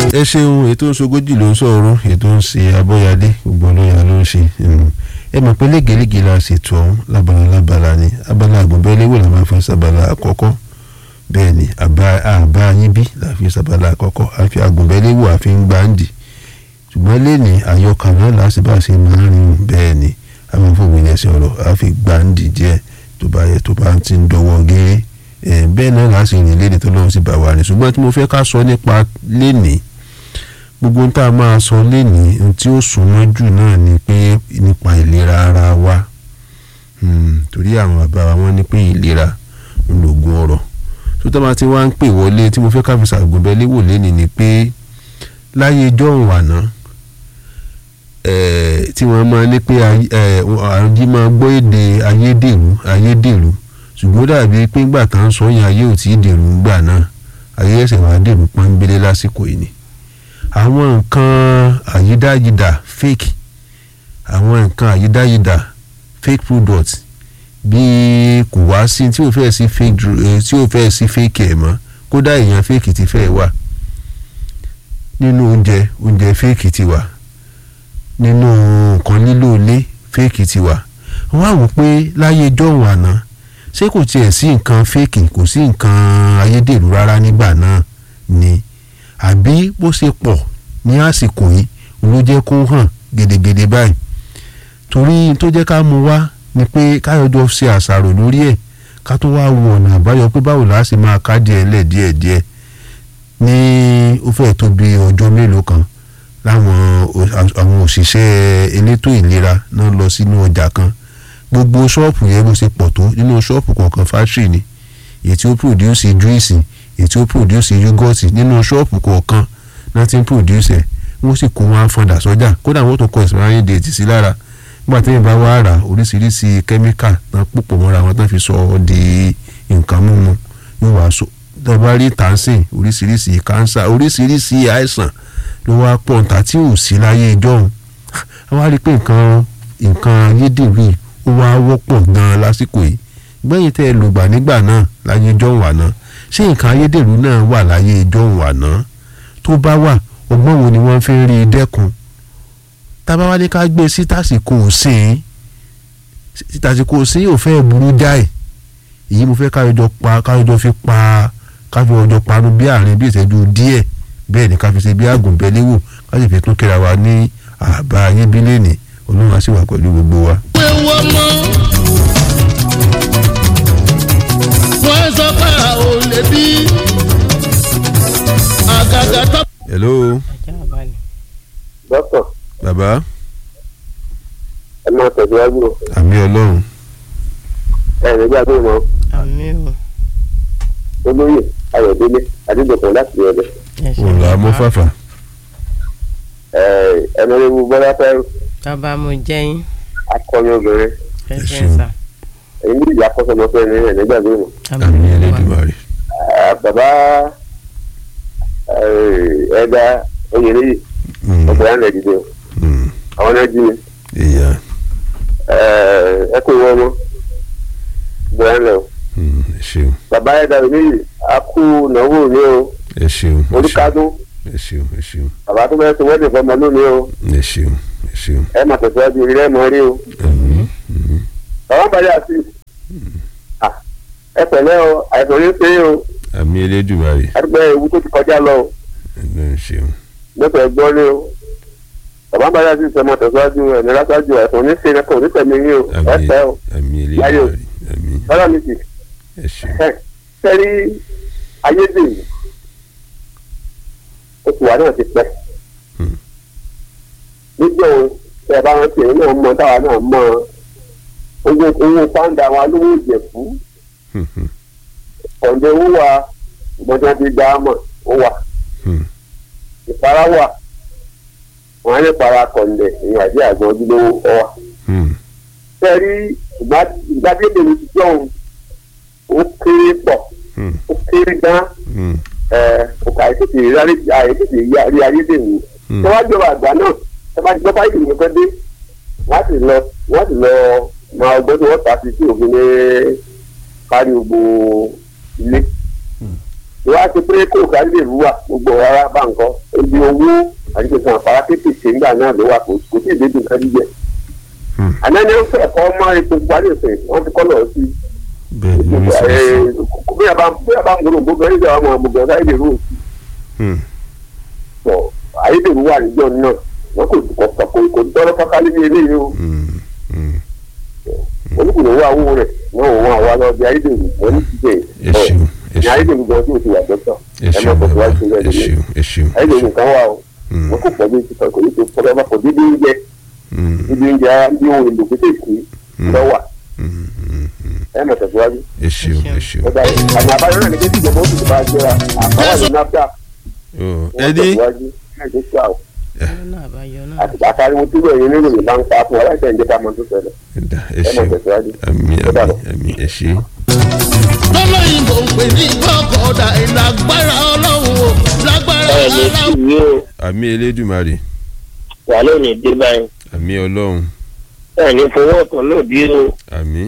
ẹ ṣeun ètò ìṣogójì ló ń sọ̀rọ̀ ètò ń ṣe abọ́yadé gbogbo olóyà ló ń ṣe ẹ mọ̀ pé légelége la ṣètò ọ̀hún lábala lábala ni abala àgùnbẹ́lẹ́wò la máa fi ṣàbala àkọ́kọ́ bẹ́ẹ̀ ni àbá yín bí la fi ṣàbala àkọ́kọ́ àfi àgùnbẹ́lẹ́wò àfi ń gbáǹdì ṣùgbọ́n lẹ́ni àyọkà náà láti bá ṣe máa ń rìn bẹ́ẹ̀ ni àwọn fòmìn ẹ̀sìn ọ̀rọ̀ àfi gbáǹdì díẹ̀ tó bá yẹ tó bá ti ń dọwọ́ gẹ́ẹ́ bẹ́ẹ̀ náà láti rìn lẹ́ni tó lọ́wọ́ sí bá wa rìn ṣùgbọ́n tí mo fẹ́ ká sọ nípa lẹ́ni gbogbo ń tá a máa sọ lẹ́ni ohun tí ó súnmọ́ jù náà ni pé nípa ìlera ara wa torí àwọn bàbá wa wọ́n ní pé ìlera ń lògùn ọ̀rọ̀ tó tọ́ bá ti wá ń pè wọlé tí mo fẹ́ ká fi ṣàgùnbẹ́ léwò lẹ́ni ni pé láyé jọ̀hún àná tí wọ́n máa ní pé àrùn máa gbọ́ èdè ayédèrú ayédèrú ṣùgbọ́n dàbí pé ńgbà tá ń sọ yẹn ayé ò tí ì dèrú ńgbà náà ayé ẹsẹ̀ wàá dèrú pọ́nbélé lásìkò yìí ni àwọn nǹkan àyídáyidà fake àwọn nǹkan àyídáyidà fake product bí kò wá sí tí ò fẹ́ sí fake tí ò fẹ́ sí fake ẹ̀ mọ́ kódà èèyàn fake ti fẹ́ wà nínú oúnjẹ oúnjẹ fake ti wà nínú nǹkan lílò ilé fake ti wà wọ́n á wò pé láyé jọ̀hún àná ṣé kò tiẹ̀ sí nǹkan fake kò sí nǹkan ayédèrú rárá nígbà náà ni àbí bó ṣe pọ̀ ní àsìkò yìí ló jẹ́ kó hàn gedegede báyìí torí tó jẹ́ ká mú wá ni pé káyọ̀jọ́ ṣe àṣàrò lórí ẹ̀ ká tó wá wo ọ̀nà àbáyọ pé báwo la ṣe máa ká díẹ̀ lẹ̀ díẹ̀ díẹ̀ ní ó fẹ́ tó bí ọjọ́ mélòó kan láwọn àwọn òṣìṣẹ́ elétò ìlera náà lọ sínú ọjà kan gbogbo ṣọ́ọ̀pù yẹn bó ṣe pọ̀ tó nínú ṣọ́ọ̀pù kọ̀ọ̀kan fátírì ni èyí tí ó pòdúsì júìsì èyí tí ó pòdúsì yúgọ́ọ̀tì nínú ṣọ́ọ̀pù kọ̀ọ̀kan náà ti ń pòdúsì ẹ̀ wọ́n sì kó wọn fọdà sọ́jà kódà wọ́n tó kọ expiring date sí lára nígbà tí yẹn bá wá rà oríṣiríṣi kẹ́míkà náà pòpọ̀ mọ́ra wọn tán fi sọ ọ́ di nǹkan mímu yóò wá so tẹ́bá rí tàǹsìn oríṣiríṣi kánsà oríṣiríṣi àìsàn ló wá pọ̀ níta tí ò sí láyé ìjọ́un wọ́n á rí pé nǹkan nǹkan ayédèrú yìí ó wá wọ́pọ̀ gan-an lásìkò yìí gbẹ̀yìn tẹ́ ẹ lògbà nígbà náà láyé ìjọ́un àná ṣé nǹkan ayédèrú náà wà láyé ìjọ́un àná tó bá wà ọgbọ́n wo ni wọ́n fi ń rí i dẹ́kun tábà wá ní ká gbé sí tàsìkò òsín tàsìkò òsín yóò fẹ́ burú jáì èyí mo fẹ́ káyọjọ pa káyọjọ fi pa káfí ọjọ́ parun bí àárín bí ìṣẹ́jú díẹ̀ bẹ́ẹ̀ ni ká fi ṣe bí àgùnbẹ́léwò ká sì fi tún kíra wa ní àbá ayébílẹ̀ ní olóhùn á sì wà pẹ̀lú gbogbo wa. pé wọ́n mọ́ wọ́n sọ pé a ò lè bí àgàgà tó. hello dókítà bàbá ẹ máa tẹ̀síwájú o àmì ọlọ́run ẹ ní gbàgbé mọ́ àmì o olóyè ayọ̀délé adédọ̀kọ̀ láti ọ̀dẹ̀ ẹ ṣe òun là á mú fàfà ẹnìrẹ́wù bọ́lá fẹ́ bàbá mo jẹ́yìn akọni obìnrin ẹ Ẹ ṣe ṣeun. sà èyí ní ìyá kọ́sọ́mọfẹ́ ní ẹ̀ nígbàgbé mọ́ àmì ẹlẹ́dùnmarè bàbá ẹ̀dá oyèléyè Mm, ọ̀gbẹ́ àná ìdílé o mm, àwọn náà jí mi ìyá ẹ kó ìwọ ọmọ ọ̀gbẹ́ àná o mm, ẹ ṣeun bàbá ẹ̀dá oyèléyè a kú náwó ní o ẹ ṣeun ẹ ṣeun olùkádùn ẹ ṣeun ẹ ṣeun bàbá tó bẹ́ẹ̀ tó wẹ́ẹ̀dì fọmọ lónìí o ẹ ṣeun ẹ ṣeun ẹ máa tẹ̀síwájú ilé ẹ̀ mọ́ rí o. àmì mm, bàbá bàjẹ́ àti ẹ pẹ̀lẹ́ o àìsàn ní pé o àmì ẹlẹ́dùnmarè àdúgbò ewu tó ti kọjá lọ o ẹ ṣeun lọ́sọ̀ ẹgbọ́n ní o bàbá bàjẹ́ àti ìṣẹ́ máa tẹ̀síwájú ẹ̀mí lásájú àìsàn ní ṣe ẹ̀kọ́ onítẹ̀mí yín o ẹ àmì pẹ́ o àmì Láyé o. ẹlẹ́dùnmarè àmì bọ́lá mi sì ẹ ṣeun ẹ sẹ́rí ayédèrú oṣù wa náà ti pẹ́ Hmm. nígbà wo ẹ bá wọn tiẹ̀ náà mọ táwa náà mọ owó owó pàǹdà àwọn alówó ìjẹ̀fú Hmm, hmm, ọ̀dẹ owó wa ìgbọ́dọ̀ ti gbà á mọ̀ ó wà hmm, ìpara wà wọn á ní para kọ̀ǹdẹ̀ ìyẹn àti àgbọn ojúlówó ọ wà. hmm, sẹ́rí ìgbàdébè mi ti jọ̀hún ó kéré pọ̀ hmm, ó kéré gan hmm, ọkọ̀ àìtètè rí àìtètè rí ayédèrú. hmm. tó wá jọba àgbà náà tó bá gbọ́ báyìí nìkan pẹ́ dé wọ́n á sì lọ wọ́n á sì lọ máa ọgbọ́n tí wọ́n ta sí sí òfin ní kárí gbogbo ilé ìwà ti pé kó ká lè rú wa gbogbo ara bá nǹkan ebi owó àti pèsè àǹfààní kéékèèké ńgbà náà ló wà kò kò sí ìdébì nǹkan jíjẹ. Hmm. àná ni ó fẹ́ kọ́ mọ́ epo parí ìfẹ́ wọ́n ti kọ́ lọ sí bẹ́ẹ̀ ni oríṣiríṣi. bí a bá bí a bá ń gbọ́dọ̀ gbogbo ẹni jẹ́ àwọn ọmọ gbogbo ọ̀gá ìdèrú òsì Hmm. sọ ayédèrú wà níjọ́ náà wọ́n kò kò kò kò tọ́lọ́ fọ́kálí ní eléyìí o Hmm. Hmm. olùkùnrin owó àwọ̀ rẹ̀ wọ́n wọ́n àwa lọ bí ayédèrú wọ́n ní ti ẹ jẹ́ ṣeun ẹ ní ṣeun ayédèrú gan tí o ti wà dọ́tọ̀ ẹ ẹ ṣeun mọ̀ bàbá tẹ̀síwájú ẹ rẹ̀ ṣeun ẹ ṣeun ẹ ayédèrú ṣeun. kan wà o Hmm. wọ́n kò pọ̀ bí ti kò ní ti fọdọ́ bá kò dídí oúnjẹ Hmm. dídí oúnjẹ ara bí ohun èlò kékèké Hmm. lọ́wà Hmm. Hmm. Hmm. ẹ mọ̀ tẹ̀síwájú. ẹ ṣeun ẹ ṣeun. ọ̀dà àmì àbáyọ náà ní kí tí ìjọba ó sì bá jẹra àbáwá ní náfíà Oh, wọ́n ẹni tẹ̀síwájú náà tó ṣá o lọ́nà àbáyọ náà. àti àtàríwò tí wọ́n yẹn nínú ìbá ń pa fún aláìsàn ìjẹta mọ́ tó ṣẹlẹ̀ ẹ̀dá ẹ ẹ mọ̀ ṣeun tẹ̀síwájú. àmì Ó dàbọ̀. àmì àmì ẹ ṣe. lọ́lọ́yìnbó ń pè ní kọ́kọ́dà ìlágbára ọlọ́run o lágbára ẹ lè aláwọ̀. fi yé o àmì elédùmarè wà lónìí dé báyìí àmì ọlọ́run ẹ ní fowó ọ̀tọ̀ lòdì o àmì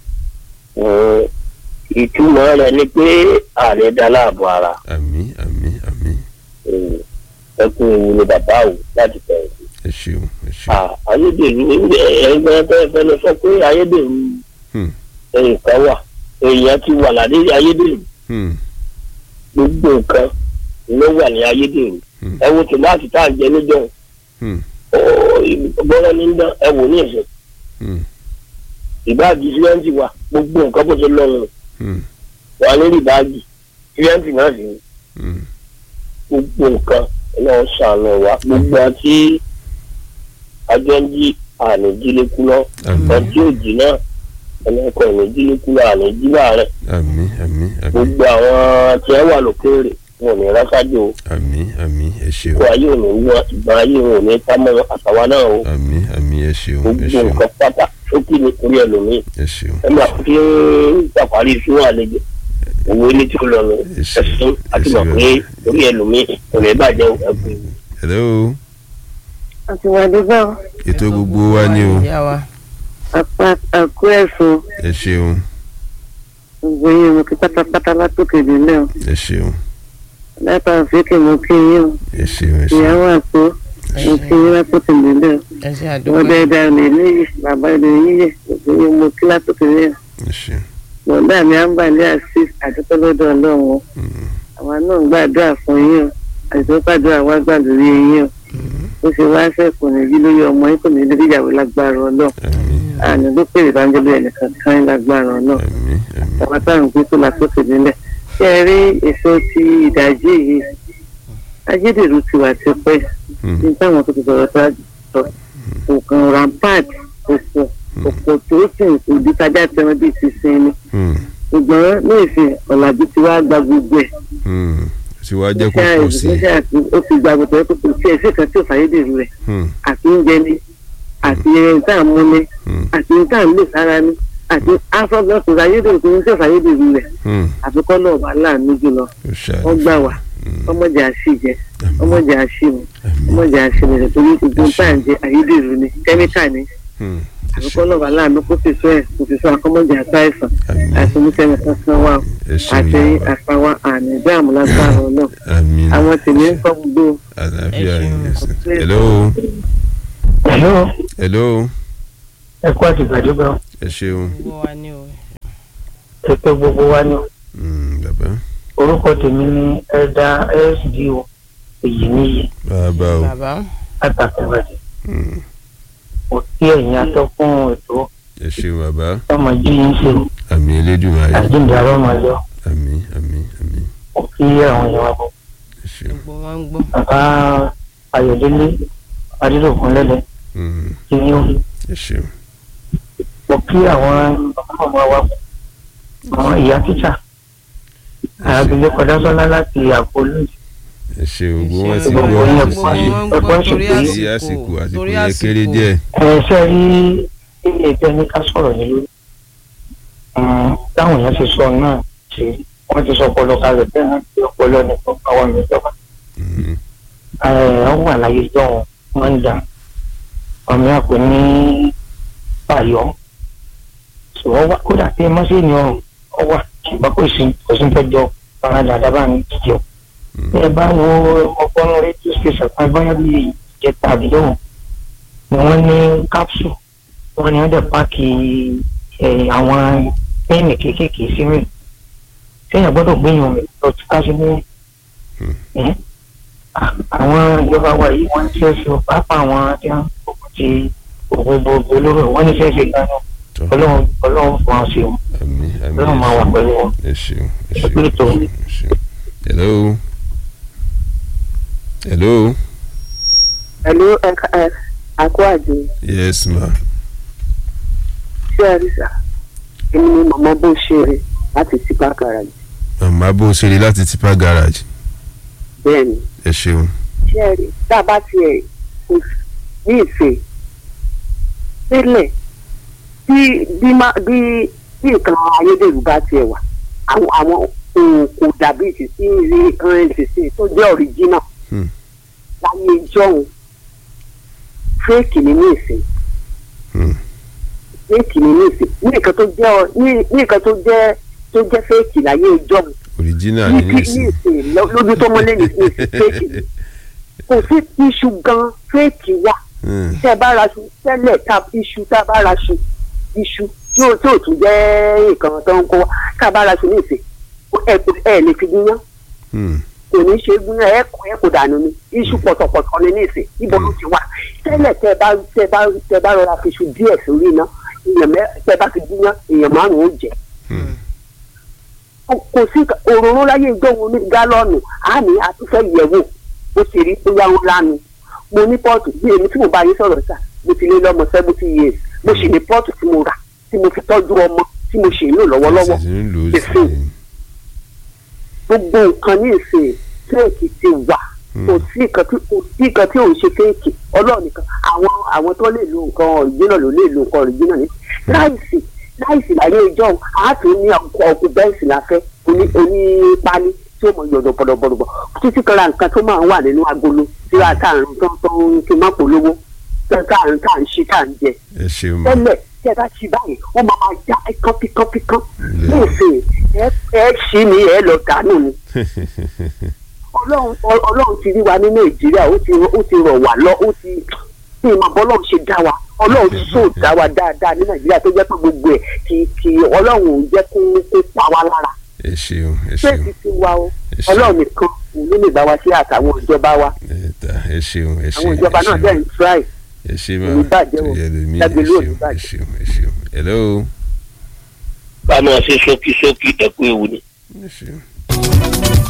Ẹ̀, ìtumọ̀ rẹ̀ ni pé ààrẹ dá láàbò ara àmì àmì àmì Ẹ̀, ẹ kú ewu ni bàbá o láti bẹ̀rẹ̀ sí. ẹ ṣeun ẹ ṣeun. À, ayédèrú ẹgbẹ́ fẹ́ẹ́ lọ sọ pé ayédèrú Hmm. nǹkan wà èèyàn ti wà ládé ayédèrú Hmm. gbogbo nǹkan ló wà ní ayédèrú Hmm. ẹ wo tòmátì tá à ń jẹ níjọ́ Hmm. bọ́lá ní dán ẹ wò ní ẹ̀sẹ̀ Hmm. ìbáàgì sílẹ̀ǹtì wà gbogbo nǹkan bó ṣe lọ́rùn Hmm. wà lórí ìbáàgì sílẹ̀ǹtì náà sì ní Hmm. gbogbo nǹkan náà ṣàánú wa gbogbo àti àjọ ń jí àní jílékú lọ àmì ọtí òjì náà ẹnìkan ìní jílékú lọ àní jí láàrẹ àmì àmì àmì gbogbo àwọn tí ẹ wà lókèèrè wọn ò ní rásájò àmì àmì ẹ ṣeun kó ayé ò ní wọ ìgbà ayé wọn ò ní támọ àtàwa náà o àmì àmì ẹ ṣeun ẹ gbogbo ṣeun nǹkan pátá sókè ní orí ẹlòmíì ẹ ṣeun ẹ máa fi ń ṣàparí fún àlejò owó ilé tí ó lọ nù Ẹ ṣé, ẹsùn àti ẹ ṣé mọ̀ pé orí ẹlòmíì kò ní bàjẹ́ ẹkùn. hello àti wàdígbà ètò gbogbo wa ni o ìyá wa. àkó ẹ̀sùn ẹ ṣeun gbogbo yín mo kí pátápátá látòkè nílẹ̀ o ẹ ṣeun látà òfìkè mo kí yín o ẹ ṣeun ẹ ṣeun ìyàwó àpò mo kí yín látòkè nílẹ̀ o ẹ ṣe wọ́n àdúgbò. bẹ́ẹ̀ dá ilé níyì bàbá ilé yíyẹ gbogbo yín mo kí látòkè nílẹ̀ ẹ ṣeun bọ̀dá mi à ń bà ní àṣì àdúgbò lọ́dọ̀ ọlọ́run o Hmm. àwa náà ń gbàdúrà fún yín o àti gbàdúrà wá gbàdúrà yín o ó ṣe wá sẹ́kù ní bí lórí ọmọ yín kò ní lórí ìyàwó lágbára ọlọ́run àmì àní ló pèrè ìbánjẹ́lẹ̀ ẹnìkan kan lágbára ọlọ́run àmì àmì àwọn táwọn gbé tó lásòkè nílẹ̀ ṣé ẹ rí èso ti ìdajì yìí ayédèrú ti wà tipẹ́ Hmm. ní táwọn tó ti sọ̀rọ̀ tó sọ òkàn rampart òpò òpò tó sì ń kó di tájà tẹran bíi ti sin ni Hmm. ṣùgbọ́n ní ìsìn ọ̀làjú ti wá gba gbogbo ẹ̀ Hmm. tí wàá jẹ́ kó Iṣẹ́ pọ̀ sí i ìṣẹ́ àti ó ti gba gbogbo ẹ̀ kó kò sí ẹ̀sìn kan tí ò fàyédèrú rẹ̀ Hmm. àti oúnjẹ ni àti ẹni tá à ń mú ni Hmm. àti ẹni tá à ń lè sára ni àti afọ́gbọ́n kò fàyédèrú kò ní sí fàyédèrú rẹ̀ Hmm. àfikọ́ náà wà láàánú jùlọ ó ṣàlàyé wọ́n gbà wá Hmm. ọmọdé àṣìjẹ àmì ọmọdé àṣìmù àmì ọmọdé àṣìmù rẹ̀ torí gbogbo tá à ń jẹ ayédèrú ni kẹ́míkà ni Hmm. ẹ àfikọ́ ṣeun náà wà láàánú kó sì sọ ẹ̀ kó sì sọ akọ́mọdé àtàìsàn àmì àti oníkẹ́mi kankan wà ó ẹ ṣeun àti yàrá àfàwà àmì ìdáàmú lágbára náà àmì àwọn tèmi ń kọ́ gbogbo àlàáfíà Ẹ ṣeun. yín ẹsẹ̀ hello Hello, hello ẹ kú àtìgbàdégbà ẹ ṣeun gbogbo wa ní o. ẹ pé gbogbo wa ní Hmm. bàbá orúkọ tèmi ní ẹ̀dá sdo èyí níyì bàbá o bàbá. látàkùnbàdì Hmm. kò sí ẹ̀yìn atọ́kùn ètò ẹ ṣeun bàbá ọmọ jí yín ṣe àmì elédùnmáyé àjíǹde àrọ́ máa yọ àmì àmì àmì kò kí àwọn èèyàn wa bọ̀. ẹ ṣeun gbogbo wọn ń gbọ́. bàbá ayọ̀délé adídòkun lẹ́lẹ̀ Hmm. kí ni ó ẹ ṣeun kò kí àwọn ọmọ wa àwọn ìyá tíṣà abilékọ dásọlá láti àpò lóòjì ẹ ṣe gbogbo wọn Ṣé ti gbogbo gbọ́ yín kò ẹ̀kọ́ sí yín. wọ́n ń gbọ́ torí sí àsìkò àsìkò àsìkò torí yẹn kéré àsìkò. díẹ̀ ẹ̀ṣẹ́ rí ilé ẹgbẹ́ ní ká sọ̀rọ̀ ní lórí táwọn èèyàn ti sọ náà ṣe wọ́n ti sọ ọpọlọ kalẹ̀ bẹ́ẹ̀ náà ti ọpọlọ ní àwọn ìjọba Hmm. wọ́n wà láyé jọ wọ́n ń dà ọmọ yà kò ní báyọ̀ ṣùgbọ́n wá kódà pé mọ́sẹ́ni ọ̀run ọ wà ṣùgbọ́n kò sí kò sí tọ́jọ́ faradà dábàá ní jíjẹ ẹ bá wo ọgbọ́n rédíò station kan báyà bí ìjẹta àdéhùn ni wọ́n ní capsule wọ́n ní wọ́n dẹ̀ páàkì ẹ̀, àwọn pẹ́ẹ̀nì kéékèèké sínú ẹ̀ sẹ́yìn gbọ́dọ̀ gbẹ̀yìn rẹ̀ lọ tí ká sí ní ẹ̀ àwọn ìjọba wa yìí wọ́n ti ṣe pápá àwọn tí wọ́n ti ògùn gbogbo olóró wọ́n ní fẹ́ẹ́ ṣe gánà Tọ́. ọlọ́run ọlọ́run fún wọn sí wọn àmì àmì ọlọ́run máa wà pẹ̀lú wọn. ẹ ṣeun ẹ Ẹ pé tó. ṣeun ẹ ṣeun. hello hello ẹ̀lú ẹ̀ka ẹ̀ àkó àjẹ yes ma ṣé ẹ rí sà èmi ni màmá bó ṣe rè láti tipa garage màmá bó ṣe rí láti tipa garage bẹ́ẹ̀ ni ẹ ṣeun ṣé ẹ rí tá a bá tiẹ̀ kò sí- ní ìfẹ́ sílẹ̀ bí bí má bí bí nǹkan ayédèrú bá tiẹ̀ wà àwọn àwọn ohun kò dàbí ìsísí ilé nǹkan ìsísí tó jẹ́ ọ̀ríjínà Hmm. láyé ìjọ́hun fẹ́ẹ̀kì ni ní ìsìn Hmm. fẹ́ẹ̀kì ni ní ìsìn ní nǹkan tó jẹ́ ọ- ní ní nǹkan tó jẹ́ tó jẹ́ fẹ́ẹ̀kì láyé ìjọ́hun original ní ní ní nísìn ìsìn lọ- lójú tó mọ́lẹ̀ ní ìsìn fẹ́ẹ̀kì ni kò sí iṣu gan fẹ́ẹ̀kì wà Hmm. tẹ́ ẹ bá ra ṣu tẹ́lẹ̀ ta iṣu tá a bá ra ṣu iṣu tí ò tí ò tún jẹ́ nǹkan tó ń kó wa tá a bá ra ṣu ní ìsìn ẹ kò ẹ lè fi gúnyán Hmm. kò ní ṣe gúnyán ẹ kò ẹ kò dànù ni iṣu pọ̀tọ̀pọ̀tọ̀ ni ní ìsìn ibo ló ti wà tẹ́lẹ̀ tẹ́ ẹ bá tẹ́ ẹ bá tẹ́ ẹ bá rọra fi iṣu díẹ̀ sórí iná èèyàn mẹ́ tẹ́ ẹ bá fi gúnyán èèyàn márùn-ún ó jẹ Hmm. kò sí òróró láyé ìjọ́wọ́ ní gálọ́ọ̀nù àmì àtúfẹ́ yẹ̀wò ó ti rí bóyá ó lánu mo ní pọ́ọ̀tù bí èmi tí mo bá yín sọ̀rọ̀ sà mo ti lé lọ́mọ seventy years mo sì ní pọ́ọ̀tù tí mo rà tí mo fi tọ́jú ọmọ tí mo sì ń lò lọ́wọ́lọ́wọ́ Sì ń lò ó Ìsìn. sí gbogbo nǹkan ní ìsìn fẹ́ẹ̀kì ti wà kò sí nǹkan tí kò sí nǹkan tí òun ṣe fẹ́ẹ̀kì ọlọ́run nìkan àwọn àwọn tó lè lo nǹkan ọ̀rìjínà ló lè lo nǹkan ọ̀rìjínà ní láìsí láìsí láyé ìjọ àátò ní ọkọ̀ bẹ́ǹsì láfẹ́ oní oní pálí tí ó mọ yọ̀dọ̀ bọ̀dọ̀bọ̀dọ̀ títí kan ra nǹkan tó máa ń wà nínú agolo tí a tà ń tó tó ń fi má polówó tá à ń tà ń ṣe tá à ń jẹ ẹ ṣeun ma tẹ́lẹ̀ tí ẹ bá ṣí báyìí wọ́n máa máa já ẹ̀kán píkán píkán Yeah. nísìnyí ẹ ẹ ṣí ni ẹ lọ dànù ni ọlọ́run ọ- ọlọ́run ti rí wa ní nàìjíríà ó ti ó ti rọ̀ wá lọ ó ti ní ìmọ̀ bọ́lọ́run ṣe dá wa ọlọ́run ti sóò dá wa dáadáa ní nàìjíríà tó jẹ́ pé gbogbo ẹ̀ kì kì ọlọ́run ò jẹ́ kó kó pa wá lára ẹ ṣeun ẹ ṣeun ṣéèkì ti wa o Ẹ ṣeun. ọlọ́run nìkan òun ló lè bá wa ṣe àtàwọn ìjọba wa ẹ ta ẹ ṣeun ẹ ṣeun àwọn ìjọba ẹ náà ṣeun. dẹ̀ ń try ẹ ṣe ma Òní bàjẹ́ o. ẹ lè mí ẹ Lágbèlú òní ṣeun ẹ bàjẹ́. ṣeun ẹ ṣeun hello ká máa ṣe ṣókí ṣókí ẹ̀kú ewu ni. ẹ ṣeun.